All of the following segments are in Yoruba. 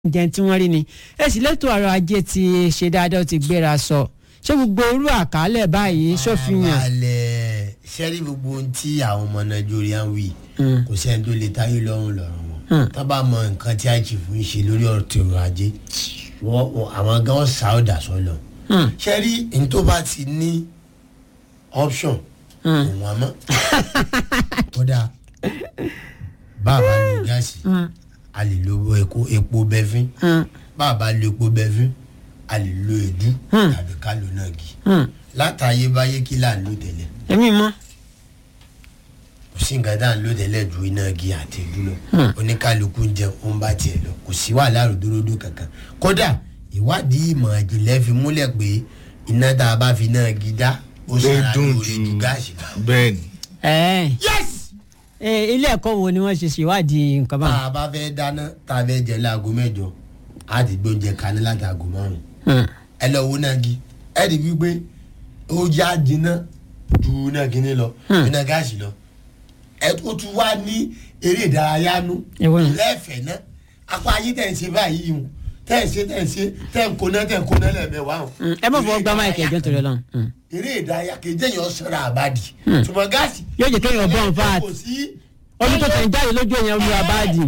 jẹun tí wọ́n rí ni ẹ sì lẹ́tọ̀ ọ̀rọ̀ ajé ti ṣe dáadáa ó ti gbéra sọ ṣé gbogbo orú àkálẹ̀ báyìí ṣòfihàn. balẹ̀ sẹ́rí gbogbo ohun tí àwọn ọmọ nàìjíríà ń wí kò sẹ́ni tó lè táyé lọ́rùn lọ́rùn wọn tá bá mọ nǹkan tí àjì fún ń ṣe lórí ọ̀rọ̀ ọrọ̀ ajé wọ́n wọ́n- àwọn gan ṣàwọ́dà sọ́lọ̀ sẹ́rí ní tó bá ti ní option òun àmọ́ kódà bá a bá lo gáàsì a lè lo epo epo bẹfín bá a bá lo epo bẹfín a lè lo èédú tàbí ká lo náà gì látàyè báyé kí là ń lò tẹ́lẹ̀ èmi mọ́ kò sí nǹkan tá à ń lò tẹ́lẹ̀ ju iná gi àti ìlú lọ oníkálukú ń jẹun ó ń bá tiẹ̀ lọ kò sí wàhálà ròdòdó kankan kódà ìwádìí ìmọ̀ ìjìnlẹ̀ fi múlẹ̀ pé iná tá a bá fi náà gi dá ó ó sara dùn lórí ju ju gáàsì lọ. bẹ́ẹ̀ ni. ẹ̀ yes ẹ̀ ilé ẹ̀kọ́ wo ni wọ́n ṣe ṣèwádìí nǹkan tá báwọn. a bá fẹ́ dáná tá a fẹ́ jẹ láago mẹ́jọ á ti gbóúnjẹ kaná láti aago márùn-ún Hmm. ẹ lọ wo náà gi ẹ rí wípé ó já jiná ju náà gíní lọ iná gáàsì lọ ẹ tó tún wá ní eré ìdárayá nú Èwo ni? lẹ́ẹ̀fẹ̀ náà apá ayé tẹ̀ ń ṣe báyìí hùn tẹ̀ ń ṣe tẹ̀ ń ṣe tẹ̀ ń kóná tẹ̀ ń kóná lẹ́ẹ̀mẹ́wàá hùn. Hmm. ẹ má fọwọ́ gbá máìkì ẹ̀jọ́ torí ọlọ́run. Hmm. eré ìdárayá kejì èèyàn sọ̀rọ̀ àbádì ṣùgbọ́n gáàsì. Yóò jẹ́ kéèyàn burn fat. kò sí omi tó tẹ̀ ń jáde lójú èèyàn olúwa báàdì.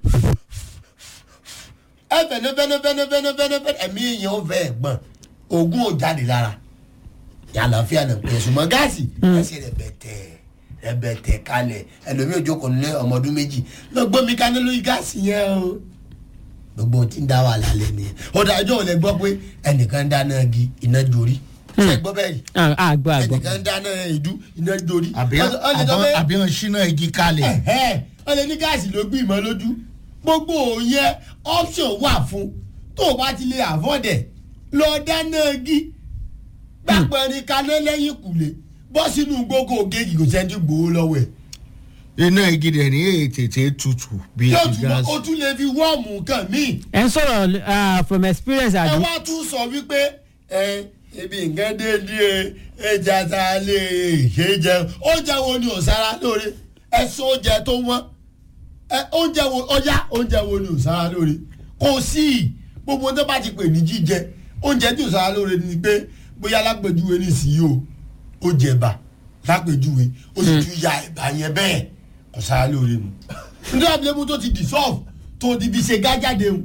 ẹ fẹ̀nẹ́ fẹ́nẹ́ fẹ́nẹ́ fẹ́nẹ́ fẹ́nẹ́ fẹ́nẹ́ ẹ̀mí èèyàn ó fẹ́ gbọ̀n oògùn ò jáde lára yàlàáfíà náà pé ṣùgbọ́n gáàsì ẹsẹ̀ rẹ̀ bẹ̀tẹ̀ rẹ̀ bẹ̀tẹ̀ kalẹ̀ ẹlòmíì ò jókòó nílé ọmọ ọdún méjì lọ gbọ́ mi kaná lórí gáàsì yẹn o gbogbo ohun tí ń dá wà lálẹ́ nìyẹn ọ̀dà ọjọ́ ò lè gbọ́ pé ẹnìkan dáná gi iná jorí ṣe gbọ́ bẹ́ẹ̀ yìí Ah, àgbọ̀ àgbọ̀. ẹnìkan dáná ìdú iná jorí àbí Ọ- ọ lè sọ pé- àbí wọn ṣínà igi kalẹ̀. ẹ̀hẹ́ wọ́n lè ní gáàsì ló gbé ìmọ̀ lójú gbogbo òyìn option wà fún tó o bá ti lè àfọ́dẹ̀ lọ dáná igi gbàpẹ̀rin kaná lẹ́yìn kùlé bọ́ sínú gbogbo ògèjì kò sẹ́ni gbòó lọ́wọ́ ẹ̀ iná igi rẹ̀ ní ètètè tutù bí yóò ti tún gáàsì. o tún lè fi wọ́ọ̀mù nǹkan míì ẹ ń sọ̀rọ̀ ah, from experience ẹ àbí. wá tún sọ wípé ẹ ibi nǹkan déédéé ẹja tá a lè ṣe é jẹun oúnjẹ wo ni ò sára lóore ẹ sọ oúnjẹ tó wọ́n ẹ oúnjẹ wo ọjà oúnjẹ wo ni ò sára lóore kò sí gbogbo ohun tó bá ti pè ní jíjẹ oúnjẹ tí ò sára lóore ni pé bóyá lápèjúwe nísìnyí o ó jẹba lápèjúwe ó sì tún ya ẹ̀bà yẹn bẹ́ẹ̀ kò sára lóore mu nítorí àbílẹ̀mú tó ti dissolve tó ti fi ṣe gájáde o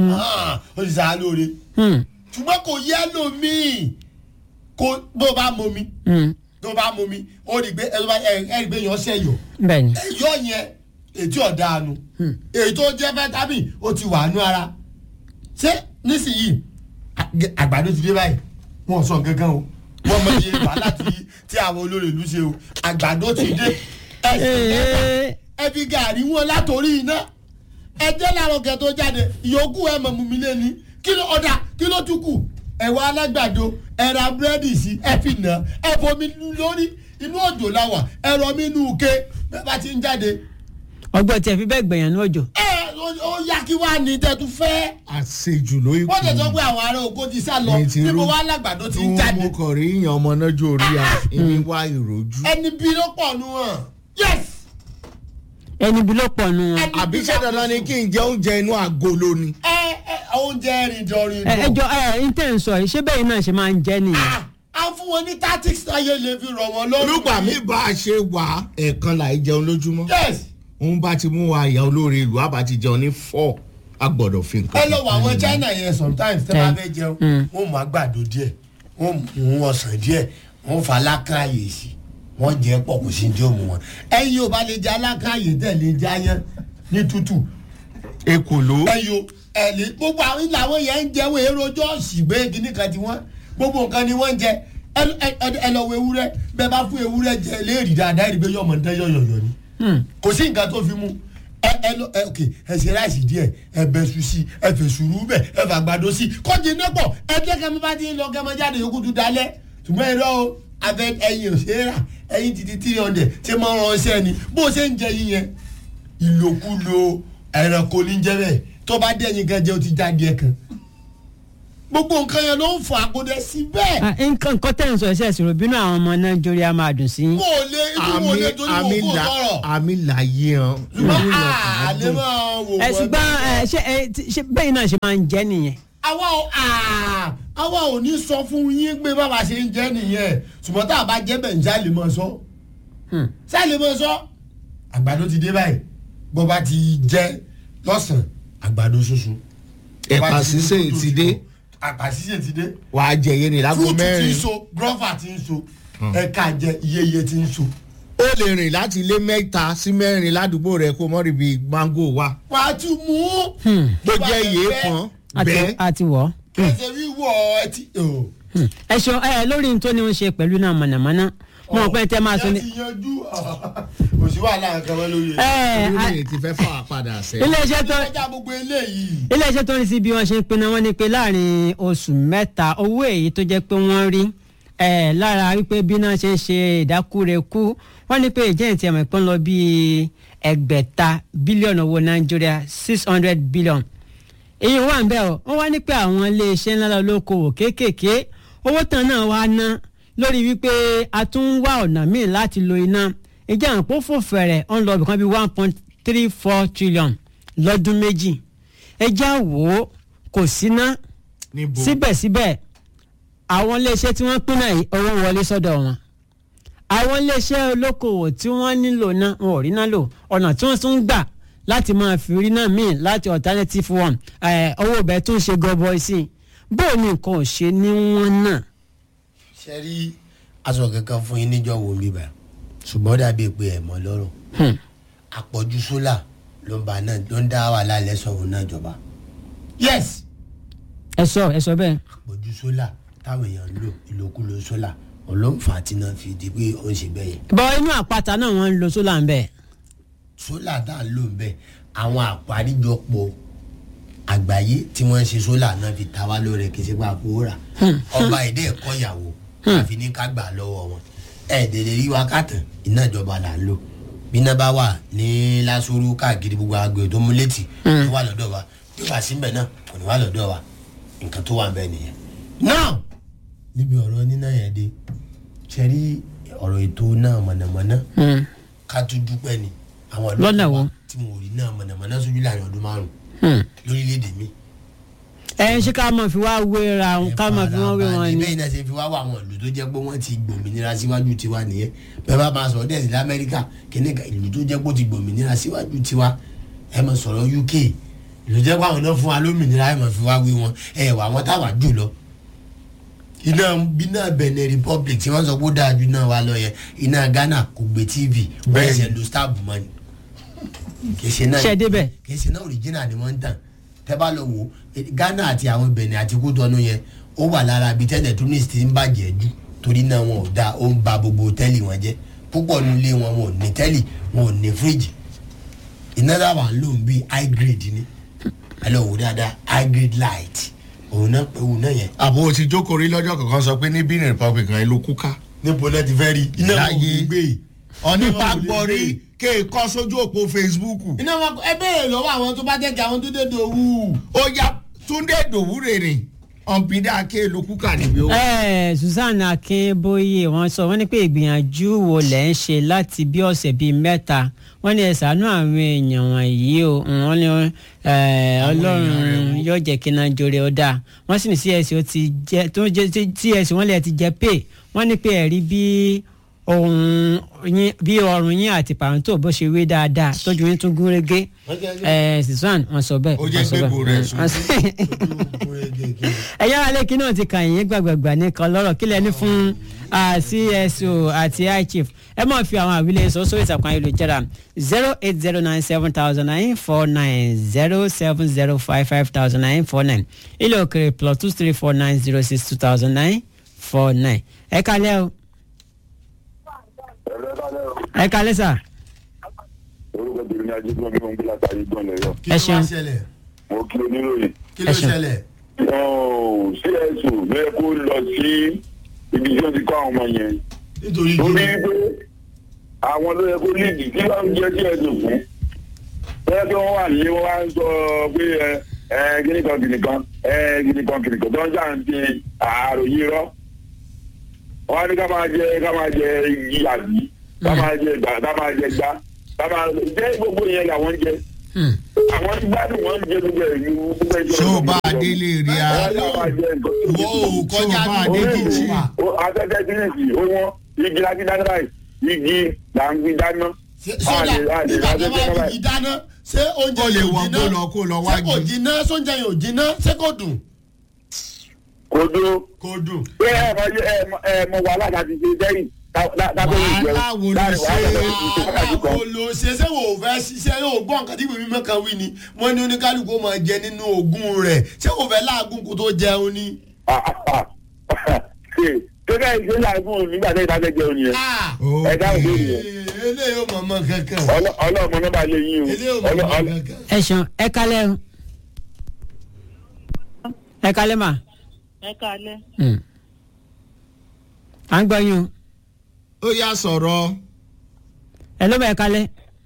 ó ti sára lóore Hmm. ṣùgbọ́n kò yẹ lómii kò bó bá momi Hmm. tó bá momi ó rí i pé ẹ ẹ ẹ rí i pé yàn ṣẹ̀yọ̀ bẹ́ẹ̀ ni. ẹ̀yọ̀ yẹn ètí ọ̀daràn èyí tó jẹ́ vitamin ó ti wà nú ara ṣé nísìnyìí àg- àgbàdo ti dé báyìí wọn ò sọ gangan o wọn mọ iye wàhálà tí tí àwọn olórí ìlú ṣe o àgbàdo ti dé ẹ sì Ee. ẹ fi gàrí wọn látòrí iná ẹ jẹ́ láàárọ̀ kẹ́ tó jáde ìyókù ẹ mọ̀ mú mi lé ní kí ló ọ̀dà kí ló tún kù ẹ̀wà alágbàdo ẹ ra búrẹ́dì sí ẹ fi nà ẹ fomi lórí inú òjò láwà ẹ rọ mí inú ke bẹ́ẹ̀ bá ti ń jáde ọgbọ́n tí ẹ fi bẹ́ẹ̀ gbẹ̀yàn ní òjò. ẹ ó- ó yá kí wàá ní tẹ́tù fẹ́ àṣejù ló ikú. wọ́n tẹ̀ sọ pé àwọn ará oko ti sá lọ Mi ti níbo rú- wàá lágbàdo ti tí ń wọ́n jáde mú kàn rí ìyàn ọmọ náà jó orí à èmi wá ìrojú. ẹni bí ló pọ̀ nù hàn yes ẹni bí ló pọ̀ nù wọn. ẹni àbí bí ṣé bá dandan ni kù kí n jẹ oúnjẹ inú agolo ni. ẹ ẹ oúnjẹ rìndọ̀rìndọ̀. ẹ ẹ jọ ẹ n tẹ̀ ń sọ yìí ṣé bẹ́ẹ̀ náà ṣe máa ń jẹ́ nìyẹn. Ah, a fún wọn ní tactics táyé lè fi rọ̀ wọ́n lọ́rùn. olùgbà mi bá a ṣe wà ẹ̀ẹ̀kan là í jẹun lójúmọ́. yes òun bá ti mú wa ìyá olóore ìlú àbá ti jẹun ní four a gbọ́dọ̀ fi nǹkan. ẹ lọ wọ àwọn china yẹn sometimes tẹ́ bá Mm. fẹ́ jẹun Mm. wọ́n mú àgbàdo díẹ̀ wọ́n mú ọsàn díẹ̀ wọ́n fa alákàyè sí wọ́n jẹ́ pọ̀ kò sí ní òmù wọn. ẹyin ò bá lè jẹ alákàyè tẹ̀ lè jẹ ayán ní tútù ekòló. ẹyin o ẹ lè gbogbo àwọn ilé àwọn yẹn ń jẹun èrò jọ́ọ̀sì gbé kíní kan tí wọ́n gbogbo nǹkan ni wọ́n ń jẹ ẹ ẹ- ẹ- ẹ lọ wo ewúrẹ́ bẹ́ẹ̀ bá fún ewúrẹ́ jẹ léèrè dáadáa ẹ rí i pé yọmọ ń tẹ́ yọ̀yọ̀yọ̀ ni Hmm. kò sí nǹkan tó fi mú ẹ ẹ lọ ẹ ok ẹ ṣe ráìsì díẹ̀ ẹ bẹ su sí ẹ fẹ sùúrù bẹ ẹ fà gbàdo sí kọjí iná pọ ẹ jẹ kẹmí bá ti ń lọ kẹmọ jáde yòókù tún dalẹ̀ ṣùgbọ́n ẹ lọ o abẹ ẹyin ò ṣe é rà ẹyin ti di three hundred ṣé máa ń ránṣẹ́ ni bó ṣe ń jẹ yín yẹn ìlòkulò ẹranko ní jẹ bẹ́ẹ̀ tó bá dé ẹyin kan jẹ ó ti jáde ẹ kan gbogbo nǹkan yẹn ló ń fọ àkódẹ sí bẹ́ẹ̀. Ah, nǹkan nǹkan tẹ̀ ń sọ ẹ̀sẹ̀ ìṣòro bínú àwọn ọmọ nàìjíríà máa dùn sí. mo ò lè ibi mo àmì lè torí mo àmì kó là sọ̀rọ̀. àmì làyé hàn. ṣùgbọ́n àlè máa wò ẹ ṣùgbọ́n ẹ ṣe ẹ ti- ṣe bẹ́ẹ̀ náà ṣe máa ń jẹ́ nìyẹn. àwa ò à, àwa ò ní sọ fún yín pé bàbá ṣe ń jẹ́ nìyẹn ṣùgbọ́n tá a bá jẹ́ bẹ̀ ń já lè mọ̀ sọ. Hmm. ṣá lè mọ̀ sọ. àgbàdo ti dé báyìí bó bá ti jẹ́ lọ́sàn-án àgbàdo ṣoṣo. Bó bá Ẹ̀pà ti di sísè kótó ti dé. ẹ̀pà sísè ti dé. wà á jẹ yé ni lágbo fúrúùtù ti ń mẹ́rin. so gírọ́fà ti ń so ẹ̀ka jẹ iyeye ti ń so. ó lè rìn láti ilé mẹ́ta sí mẹ́rin ládùúgbò rẹ kó mọ́ ríbi mángò wa. wàá tún mú. bó jẹ́ iye kan àti bẹ́ẹ̀. àti wọ̀. kẹsẹ̀ wíwọ̀ ẹtí. ẹ ṣọ ẹ lórí n tó ní ń ṣe pẹ̀lú náà mọ̀nàmọ́ná mo rò pé tẹ́ máa sọ ni. ẹ ti yanjú kò sí wàhálà nǹkan mọ́ lórí ẹ̀. ẹ orílẹ̀ ti fẹ́ fà á padà sẹ́yìn. iléeṣẹ́ tó ọjà gbogbo eléyìí. iléeṣẹ́ tó ń rí sí bí wọ́n ṣe ń pinnu wọn ni pé láàrin oṣù mẹ́ta owó èyí tó jẹ́ pé wọ́n rí ẹ̀ lára wípé bí náà ṣe ń ṣe ìdákúrekú wọ́n ní pé ìjẹ́ ìtì ẹ̀mọ̀ ìpín lọ bíi ẹgbẹ̀ta bílíọ̀nù owó nàìjíríà six hundred billion èyí wà ń bẹ̀ ọ́ wọ́n wá ní pé àwọn iléeṣẹ́ ńlá lókoòwò kéékèèké owó tán náà wá ná lórí wípé a tún ń wá ọ̀nà míì láti lo iná ìjà àpò fòfẹ̀rẹ̀ ń lọ bìkan bíi one point three four trillion lọ́dún méjì ẹjẹ́ wò ó kò síná níbo síbẹ̀síbẹ̀ àwọn iléeṣẹ́ tí wọ́n pín náà yìí, owó wọlé sọ́dọ̀ wọn àwọn iléeṣẹ́ olókoòwò tí wọ́n nílò náà wọn ò rí náà lò ọ̀nà tí wọ́n tún gbà láti máa fi rí náà míì láti alternative one ẹ̀, owó ibẹ̀ tún ṣe gọbọi sí i bóò ní nǹkan ò ṣe ní wọ́n náà. ṣe rí aṣọ kankan fún yín níjọ wo bíbá ṣùgbọ́n ó dàbí pé ẹ̀ mọ́ lọ́rùn Hmm. àpọ̀jù sólà ló ń ba náà ló ń dá wàhálà lẹ́sọ̀rọ̀ náà jọba. yes ẹ sọ ẹ sọ bẹ́ẹ̀. àpọ̀jù sólà táwọn èèyàn ń lò ìlòkulò sólà olóńfà tí náà fi di pé ó ń ṣe bẹ́ẹ̀ yẹn. bọ́ inú àpáta náà wọ́n ń lo sólà ń bẹ̀. sólà tá à ń lò ń bẹ̀ àwọn àparíjọpọ̀ àgbáyé tí wọ́n ń ṣe sólà náà fi ta wá lóore kì í ṣe pé àpò rà ọba èdè ẹ̀kọ́ ìyàwó àfi ní ká gbà lọ́wọ́ wọn ẹ̀ẹ́dẹ̀dẹ̀ rí wákàtàn iná ìjọba là ń lò bí iná bá wà ní lásòrò káàkiri gbogbo àgbẹ̀ tó mú létí tó wà lọ́dọ̀ wa bí wàá síbẹ̀ náà kò ní wà lọ́dọ̀ wa nǹkan tó wà ń bẹ̀ nìyẹn. náà níbi ọ̀rọ̀ níná yẹn dé ṣe rí ọ̀rọ̀ ètò náà mọ̀nàmọ́ná Hmm. ká tún dúpẹ́ ni àwọn ìlú Lọ́nà kan wo? wà tí mo rí náà mọ̀nàmọ́ná sójú láàrin ọdún márùn-ún Hmm. lórílẹ̀‐èdè mi. ẹ ṣé ká mọ̀ fi wá wéra ká mọ̀ fi wọ́n wé wọn ni. bẹ́ẹ̀ náà ṣe fi wá wá àwọn ìlú tó jẹ́ pé wọ́n ti gbòmìnira síwájú tiwa nìyẹn bẹ́ẹ̀ bá máa sọ̀rọ̀ dẹ́sí lamẹ́ríkà kíní kan ìlú tó jẹ́ pé ó ti gbòmìnira síwájú tiwa ẹ mọ̀ sọ̀rọ̀ uk ìlú jẹ́ pé àwọn náà fún wa lómìnira ẹ mọ̀ fi wá wí wọn ẹ wà wọn táwa jù lọ. iná iná benin republic tí wọ́n sọ pé ó dáa ju náà wa lọ yẹn iná ghana kò gbé tv wọ́n Bẹ́ẹ̀ni. ṣe lo star bumani kì í ṣe náà Ṣé débẹ̀? kì í ṣe náà original ni wọ́n ń tàn tẹ́ bá lọ wò eh, ghana àti àwọn benin àti kútọ́nù yẹn ó wà lára ibi tẹ́lẹ̀ tó ní ti ń bàjẹ́ jù torí náà wọn ò da ó ń ba gbogbo tẹ́lì wọn jẹ́ púpọ̀ nu ilé wọn wọn ò ní tẹ́lì wọn ò ní fíríjì iná dábàá ń lò ń bí high grade ni ẹ lọ wò dáadáa high grade light òun náà pé òun náà yẹn. àbò ti jókòó rí lọ́jọ́ kankan sọ pé ní benin republic kan ló kúká. níbo náà ti fẹ́ rí iná wọn ò Láyé. ní gbé yìí. ọ̀nípa Iná wọn ò lè gbọ́ gbé rí yìí. ké e kọ́ sójú òpó facebook. iná wọn ẹ béèrè lọ́wọ́ àwọn tó bá jẹ́ kí àwọn tó dé dòwú. ó yá túndé dòwúrè rìn ọ̀npìdá ké ló kúká níbi ó. ẹ susan akínbóyè wọ́n sọ wọ́n ní pé ìgbìyànjú wo lẹ ń ṣe láti bí ọ̀sẹ̀ bíi mẹ́ta wọ́n ní ẹ ṣàánú àwọn èèyàn wọ̀nyí o wọ́n ní ẹ, ọlọ́run yóò jẹ́ kí náà jọrẹ ọ dáa wọ́n sì ní cs ó ti jẹ tó jẹ cs wọ́n lè ti jẹ pay wọ́n ní pé ẹ̀rí bí ohun yín bí ọrùn yín àti pàrọ̀ǹtò bó ṣe wé dáadáa tójú yín tún gún régé ẹ susan wọ́n sọ bẹ́ẹ̀ Ó jẹ́ wọ́n sọ gbégbó bẹ́ẹ̀. rẹ̀ sùn. Wọ́n sọ- ẹ̀yà alẹ́kí náà ti kàn yín gbàgbàgbà nìkan lọ́rọ̀ kílẹ̀ ní fún ah, cso àti ichief ẹ máa fi àwọn àwílẹ̀ sọ sórí ìtàkùn ayélujára zero eight zero nine seven thousand nine four nine zero seven zero five five thousand nine four nine ilé òkèrè plus two three four nine zero six two thousand nine four nine ẹ kalẹ́ o ẹ kalẹ́ sà orúkọ tèmi ní ajé gbọ́n mi ò ń gbé látàrí gbọ́n lẹ́yọ. kí Ẹ ló wá ṣeun. ṣẹlẹ̀ mo kí oníròyìn. kí ló Ẹ ṣeun. ṣẹlẹ̀. Ọ̀ọ́, csu bẹ́ẹ̀ kó lọ sí ibi tí wọ́n ti kọ́ àwọn ọmọ yẹn. nítorí torí kí pé àwọn ló yẹ kó líìdì tí wọ́n ń jẹ́ csu fún. bẹ́ẹ̀ tí wọ́n wà ní wọ́n wá ń sọ pé ẹ ẹ gíníkan gíníkan ẹ gíníkan gíníkan tó ń jà ń ti àròyé rọ wọn ní ká máa jẹ ká máa jẹ igi àbí ká máa jẹ gbà ká máa jẹ gbá ká máa jẹ gbogbo yẹn làwọn ń jẹ Hmm. àwọn tí gbádùn wọn ń jẹ gbogbo ẹ ní gbogbo ẹ jẹ ṣé o bá adélé rí a àwọn tí wọn máa jẹ nǹkan wo ò kọjá Ṣé o bá ní adé kìchì wà? afẹ́fẹ́ tírísì ó wọ́n igi láti dáná báyìí igi là ń gbin dáná. sódà nígbà tó bá fi dáná ṣé oúnjẹ Ó lè yóò wọ jiná kó lọ kó lọ wá ṣé kò gi. jiná sóúnjẹ yóò jiná ṣé kò dùn. kò dúró kò dùn. pé ẹ mọ ẹ mọ ẹ mọ wàhálà láti ṣe sẹ́yìn lábẹ́ ìjẹun Wàhálà wo ló láàrin ṣe? wàhálà láti ṣe wákàtí kan. àwọn ló ṣe ṣé wò ó fẹ́ ṣiṣẹ́ yóò gbọ́ nǹkan tí ìwé mímọ́ kan wí ni wọ́n ní oníkálukú máa jẹ nínú ogún rẹ̀ ṣé kò fẹ́ láàgùn kó tó jẹun ni. ṣe gẹ́gẹ́ ìṣe làágùn nígbà tí ìdájọ́ jẹun yẹn ẹ dáhùn lórí yẹn eléyìí ò mọ̀ mọ́ kankan. Ọlọ́- ọlọ́mọ nọ́mbà lè yín o eléyìí ò mọ̀ Ọlọ́- mọ́ ọlọ́- kankan. ẹ ṣeun ẹ kalẹ́ o ẹ kalẹ́ mà ẹ kalẹ Hmm. à ń gbọ́ yín o ó yá sọ̀rọ̀ ẹ ló bá ẹ kalẹ́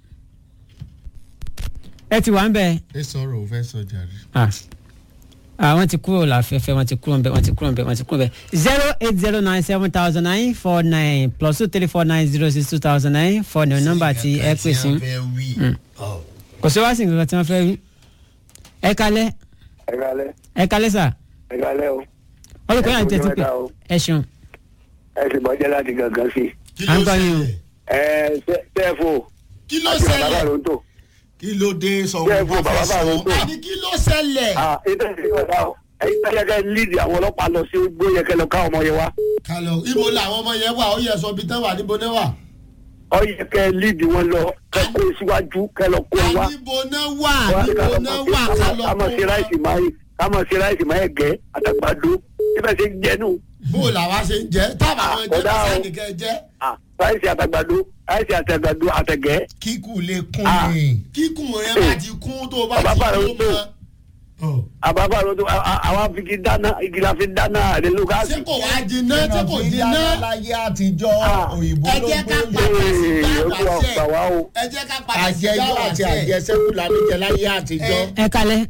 ẹ ti wà ń bẹ̀ ẹ sọ̀rọ̀ ò fẹ́ sọ jàre. ah ah wọ́n ti kúrò láfẹ́fẹ́ wọ́n ti kúrò nbẹ wọ́n ti kúrò nbẹ wọ́n ti kúrò nbẹ zero eight zero nine seven thousand nine four nine plus two three four nine zero six two thousand nine four nine nọ́mbà tí ẹ pè sí kò sí wá sí nǹkan tí wọ́n fẹ́ wí ẹ kalẹ́ ẹ kalẹ́ ẹ kalẹ́ sà ẹ kalẹ́ o olùkọ́ yà ń Ẹ kú tẹ́tí pé mẹ́ta o. ẹ ṣeun ẹ sì bọ́jẹ́ láti gangan sí i. kí à ń ló gbọ́ yín o. ṣẹlẹ̀ ẹ tẹ́ẹ̀fù kí ló àti bàbá ṣẹlẹ̀ bàrúntò kí ló dé sọ Jẹ́ wọn fún bá fẹ́ bàbá sọ. Bàrúntò. àní kí ló ṣẹlẹ̀. ètò ìṣèjọba ọ̀dà o ẹ̀yin tó yẹ kẹ́ líìdì àwọn ọlọ́pàá lọ sí gbóyè kẹ́ lọ káwọn ọmọ yẹn wá kálọ ibo làwọn ọmọ yẹn wà ó yẹ sọ bí tán wà níbo náà wà. ọ yẹ kẹ́ líìdì wọn lọ kẹ́ kó síwájú kẹ́ lọ kó wá. níbo náà wà níbo náà wà kálọ ká mọ̀ sí ráìsì máa yìí ká mọ̀ sí ráìsì máa yẹ gẹ́ àtàgbàdo síbẹ̀ ṣe ń jẹnu bó làwa ṣe ń jẹ tábà àwọn jẹ Ọ̀dà o. bá nìkan jẹ ráìsì àtàgbàdo ráìsì àtàgbàdo àtẹ̀gẹ́ kíkù lè kún Ah. ni. kíkùn rẹ bá ti kún tó bá Bàbá ti Bàrúntò. kún mọ. Ọ̀. àbábà ló tó àwọn afigi dáná igi la fi dáná àdé ló ká ṣé kò wá jiná ṣé kò jiná láyé àtijọ́ Ah. òyìnbó ẹ ló jẹ́ ká gbé padà sí Ee, dáwà Olúwa sẹ́ gbà wá o. ẹ jẹ́ ká padà sí àjẹjọ́ dáwà àti sẹ́. àjẹsẹ́kù la ní jẹ láyé àtijọ́. Ẹ. ẹ kalẹ́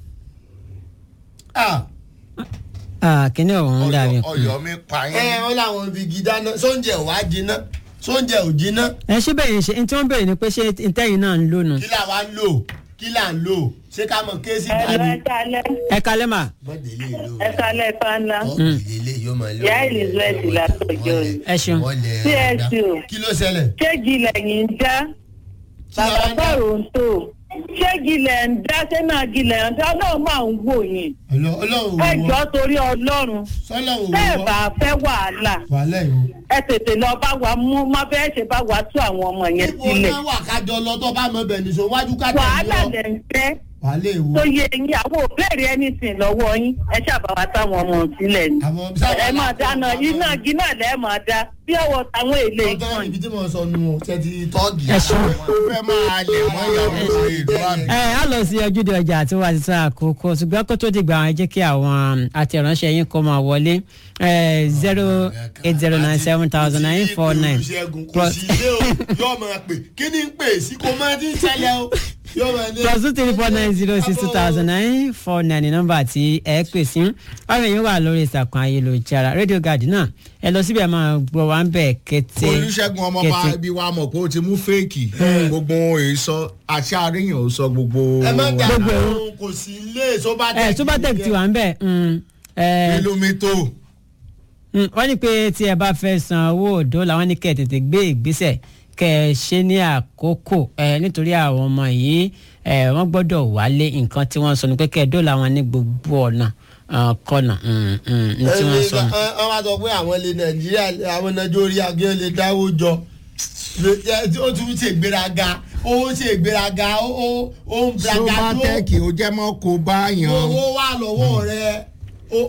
Ah, ah kíní ọ̀hún dàbí Ọ̀yọ́- Ọ̀yọ́ mi pa ẹ yín. wọn làwọn fi igi dáná sóúnjẹ ò wá jiná sóúnjẹ ò jiná ẹ ṣé bẹ́ẹ̀ yẹn ṣe ní tí wọ́n béèrè ni pé ṣé ntẹ́yìn náà ń lò nù kí là wá ń lò kí là ń lò ṣé ká mọ kéésì ẹ lọ dání. ẹ kalẹ ẹ kalẹ́ mà mọ̀délé ló ẹ kalẹ fana ìdílé yóò máa lọ. Ìyá Elizabeth látọjọ́ ni. ẹ ṣeun csu kí ló ṣẹlẹ̀. ṣégi lẹ́yìn ń já bàbá Bàrúntò ṣégi lẹ̀ ń dá ṣẹ́nàgì lẹ̀ ń dá ọlọ́run máa ń wò yín Ọlọ́- ọlọ́run ẹ ò jọ wọ́ torí ọlọ́run sọ́lọ́run ò bẹ́ẹ̀ wọ́ bá fẹ́ wàhálà wàhálà ìwọ. ẹ tètè lọ bá wa mú má bẹ́ẹ̀ ṣe bá wa tú àwọn ọmọ yẹn níbo sílẹ̀ náà wà kájọ lọ tó bá mọ bẹ̀ nìṣó wájú ká tẹ̀lé wàhálà lọ. lẹ̀ ń fẹ́ wàhálà ìwọ. tó yẹ yín àwọn òbéèrè anything lọ́wọ́ yín ẹ ṣàbá wa táwọn ọmọ sílẹ̀ ni àwọn sábà ẹ máa dáná iná iná lẹ́ẹ̀ máa dá bí ọwọ́ táwọn èlé ọjọ́ ìkànnì. ibi tí mo sọ nu o ṣe ti tọ́ọ̀gì. ẹ ṣeun. ó fẹ́ máa lè mọ́ ìyàwó lórí ìlú àmì. ẹ á lọ sí ojúde ọjà àti wá sí àkókò ṣùgbọ́n kó tó dìgbà àwọn ẹ jẹ́ kí àwọn àtẹ̀ránṣẹ́ yín kó máa wọlé zero eight zero nine seven thousand nine four nine kò sí ilé o yóò máa pè kí ni ń pè sí kò máa ti ń ṣẹlẹ̀ o yóò máa ní. plus two three four nine zero six two thousand nine four nine ní nọ́mbà tí ẹ pè sí báwo yín wà lórí ìsàkùn ayélujára rédíò gàdí náà ẹ lọ síbi ẹ máa gbọ́ wá ń bẹ̀ kété olùṣègùn ọmọọba ibi wa mọ̀ pé ó ti mú fèèkì gbogbo èso àti àríyàn ó sọ gbogbo ẹ má dà Gbogbo ẹ̀. àwọn kò sí ilé sobatec. ẹ subatec ti wà ń bẹ̀ mm, ẹ, kìlómítò mm, wọ́n ní pé tí ẹ bá fẹ́ san owó òdo làwọn ní kẹ́ ẹ tètè gbé ìgbésẹ̀ kẹ́ ẹ ṣe ní àkókò ẹ nítorí àwọn ọmọ yìí ẹ wọ́n gbọ́dọ̀ wálé nǹkan tí wọ́n sọ ni pé kẹ́ ẹ dóòlà wọn ní gbogbo ọ̀nà ah, kọ́nà mm, mm, ní tí wọ́n sọ nù. wọ́n wá sọ pé àwọn ilé nàìjíríà àwọn nàìjíríà gé lè dáwó jọ ó tún ṣe ìgbéraga ó ṣe ìgbéraga ó ó ó ń blaga tó sobatec ó jẹ́ mọ́ kó báyàn. owó wà lọ́wọ́ rẹ ó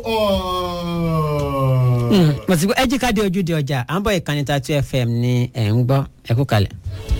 ọ̀. mo ti gbọ́ ẹ jí ká dé ojúde ọjà à ń bọ̀ ìkànnì tatu fm ní ẹ̀ ń gbọ́ ẹ kú kalẹ̀.